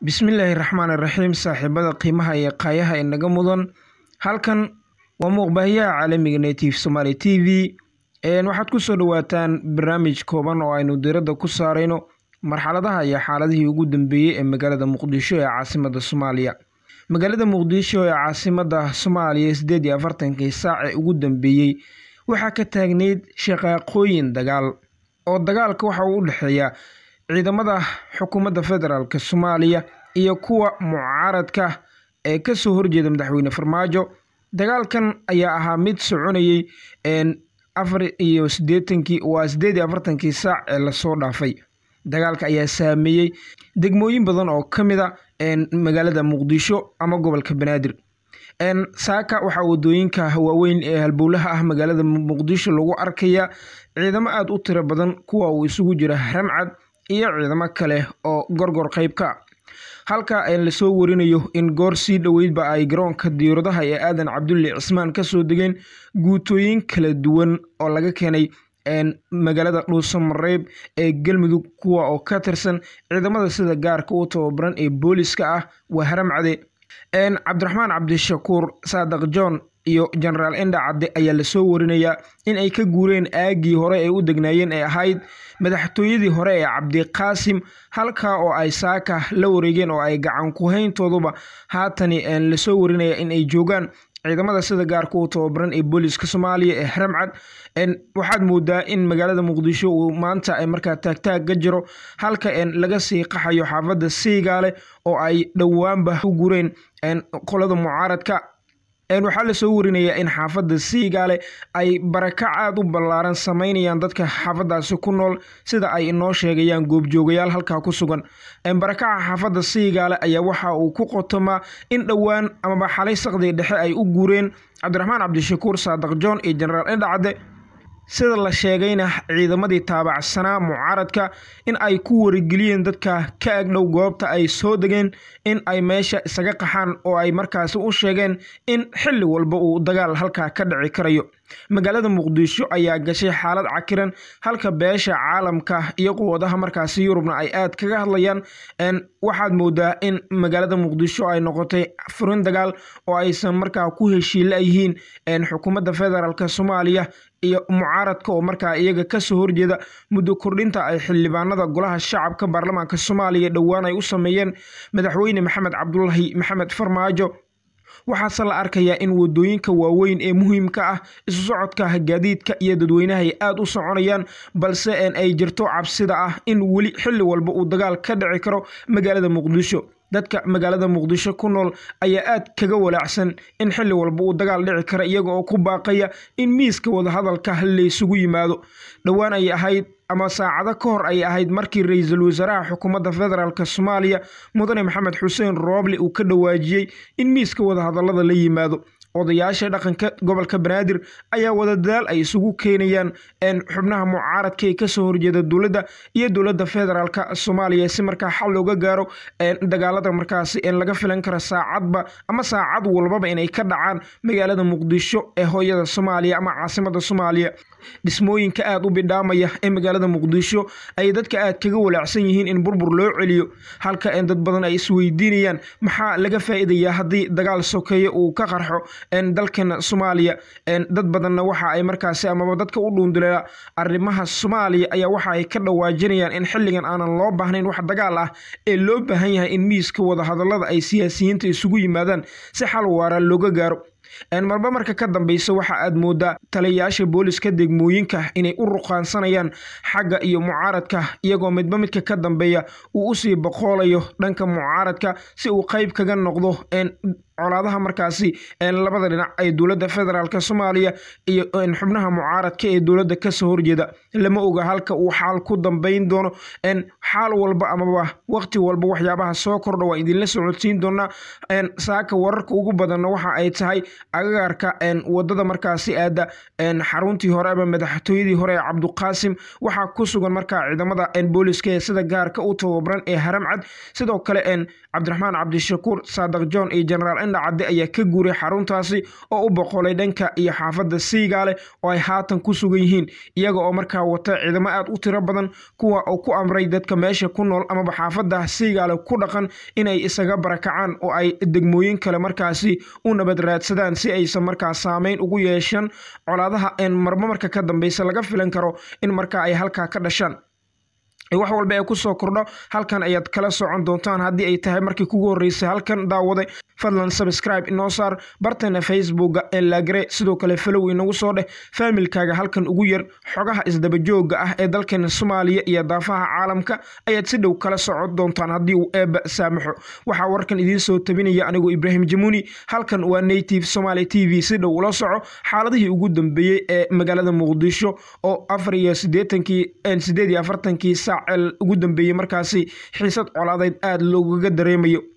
bismillaahi raxmaani raxiim saaxiibada qiimaha iyo qaayaha inaga mudan halkan waa muuqbaahiyaha caalamiga native somaali t v waxaad kusoo dhawaataan barnaamij kooban oo aynu diradda ku saarayno marxaladaha iyo xaaladihii ugu dambeeyey ee magaalada muqdisho ee caasimada soomaaliya magaalada muqdisho ee caasimada soomaaliya sideed iyo afartankii saac ee ugu dambeeyey waxaa ka taagneyd shaqaaqooyin dagaal oo dagaalka waxa uu u dhexeeya ciidamada xukuumadda federaalk soomaaliya iyo kuwa mucaaradka ee kasoo horjeeda madaxweyne farmaajo dagaalkan ayaa ahaa mid soconayey afar iyo sideetankii waa sideed iyo afartankii saac ee lasoo dhaafay dagaalka ayaa saameeyey degmooyin badan oo ka mid a magaalada muqdisho ama gobolka banaadir saaka waxaa wadooyinka waaweyn ee halbowlaha ah magaalada muqdisho lagu arkaya ciidamo aada u tiro badan kuwa uu isugu jira ramcad iyo ciidamo kale oo gorgor qeyb ka halka lasoo warinayo in goor sii dhoweydba ay garoonka diyauradaha ee aadan cabdulle cismaan kasoo degeen guutooyin kala duwan oo laga keenay magaalada dhuuso mareeb ee galmudug kuwa oo ka tirsan ciidamada sida gaarka u tababaran ee booliska ah waa haramcade cabdiraxmaan cabdishakuur saadaq john iyo genaraal enda cadde ayaa lasoo warinayaa in ay ka guureen aagii hore ay u degnaayeen ee ahayd madaxtooyadii hore ee cabdiqaasim halkaa oo ay saaka la wareegeen oo ay gacan ku-hayntooduba haatani lasoo warinaya in ay joogaan ciidamada sida gaarka u tababaran ee booliska soomaaliya ee haramcad waxaad moodaa in magaalada muqdisho uu maanta markaa taagtaag ka jiro halka laga sii qaxayo xaafadda siigaale oo ay dhowaanba u gureen qolada mucaaradka waxaa lasoo warinayaa in xaafadda siigaale ay barakac aada u ballaaran sameynayaan dadka xaafadaasi ku nool sida ay inoo sheegayaan goobjoogayaal halkaa ku sugan barakaca xaafadda siigaale ayaa waxa uu ku qotomaa in dhowaan amaba xalay saqdii dhexe ay u guureen cabdiraxmaan cabdishakuur saadaq john iyo genaraal endhacadde sida la sheegayna ciidamadii taabacsanaa mucaaradka in ay ku warigeliyeen dadka ka agdhow goobta ay soo degeen in ay meesha isaga qaxaan oo ay markaasi u sheegeen in xilli walba uu dagaal halkaa ka dhici karayo magaalada muqdisho ayaa gashay xaalad cakiran halka beesha caalamka iyo quwadaha markaasi yurubna ay aad kaga hadlayaan waxaad moodaa in magaalada muqdisho ay noqotay furin dagaal oo aysan markaa ku heshiila yihiin xukuumadda federaalk soomaaliya iyo mucaaradka oo markaa iyaga kasoo horjeeda muddo kordhinta ay xildhibaanada golaha shacabka baarlamaanka soomaaliya dhowaan ay u sameeyeen madaxweyne maxamed cabdulaahi maxamed farmaajo waxaase la arkayaa in wadooyinka waaweyn ee muhiimka ah isu socodka gaadiidka iyo dadweynaha ay aada u soconayaan balse ay jirto cabsida ah in weli xilli walba uu dagaal ka dhici karo magaalada muqdisho dadka magaalada muqdisho ku nool ayaa aad kaga walaacsan in xilli walba uu dagaal dhici kara iyaga oo ku baaqaya in miiska wadahadalka laysugu yimaado dhowaan ay ahayd ama saacado ka hor ay ahayd markii ra-iisul wasaaraha xukuumadda federaalk soomaaliya mudane maxamed xuseen rooble uu ka dhawaajiyey in miiska wadahadalada la yimaado odayaasha dhaqanka gobolka banaadir ayaa wadadadaal ay isugu keenayaan xubnaha mucaaradka ee kasoo horjeeda dowladda iyo dowladda federaalk soomaaliya si markaa xal looga gaaro dagaalada markaasi laga filan kara saacadba ama saacad walbaba inay ka dhacaan magaalada muqdisho ee hooyada soomaaliya ama caasimada soomaaliya dhismooyinka aada u bidhaamaya ee magaalada muqdisho ay dadka aad kaga walaacsan yihiin in burbur loo celiyo halka dad badan ay isweydiinayaan maxaa laga faa-iidayaa haddii dagaal sokeeye uu ka qarxo dalkan soomaaliya dad badanna waxa ay markaasi amaba dadka u dhuunduleela arrimaha soomaaliya ayaa waxa ay ka dhawaajinayaan in xilligan aanan loo baahnayn wax dagaal ah ee loo baahan yahay in miiska wadahadalada ay siyaasiyiinta isugu yimaadaan si xal waara looga gaaro marba marka ka dambeysa waxa aad moodaa taliyayaasha booliska degmooyinka inay u ruqaansanayaan xagga iyo mucaaradka iyagoo midba midka ka dambeeya uu usii boqoolayo dhanka mucaaradka si uu qeyb kaga noqdo colaadaha markaasi labada dhinac ee dowladda federaalk soomaaliya iyo xubnaha mucaaradka ee dowladda kasoo horjeeda lama oga halka uu xaal ku dambeyn doono xaal walba amaba waqti walba waxyaabaha soo kordha waa idinla socodsiin doonaa saaka wararka ugu badanna waxa ay tahay agagarka wadada markaasi aada xaruntii hore ama madaxtooyadii hore ee cabduqaasim waxaa ku sugan markaa ciidamada booliska ee sida gaarka u tababaran ee haramcad sidoo kale cabdiraxmaan cabdishakuur saadaq john iyo genaraal indhacadde ayaa ka guuray xaruntaasi oo u boqolay dhanka iyo xaafadda siigaale oo ay haatan ku sugan yihiin iyaga oo markaa wata ciidamo aad u tiro badan kuwa uu ku amray dadka meesha ku nool amaba xaafadda siigaale ku dhaqan inay isaga barakacaan oo ay degmooyin kale markaasi u nabad raadsadaan si aysan markaa saameyn ugu yeeshan colaadaha een marmo marka ka dambeysa laga filan karo in markaa ay halkaa ka dhashaan wax walba ee kusoo kordho halkan ayaad kala socon doontaan haddii ay tahay markii kugu horreysay halkan daawade fadlan subscribe inoo saar bartana facebooka ee laagare sidoo kale falow inagu soo dheh faamilkaaga halkan ugu yar xogaha isdabajooga ah ee dalkeena soomaaliya iyo daafaha caalamka ayaad si dhow kala socon doontaan haddii uu eebba saamaxo waxaa warkan idiin soo tabinaya anigoo ibraahim jamuuni halkan waa native somaly t v si dhow ula soco xaaladihii ugu dambeeyey ee magaalada muqdisho oo afar iyo sideetankii sideed iyo afartankii saac ugu dambeeyey markaasi xiisad colaadeyd aada loogaga dareemayo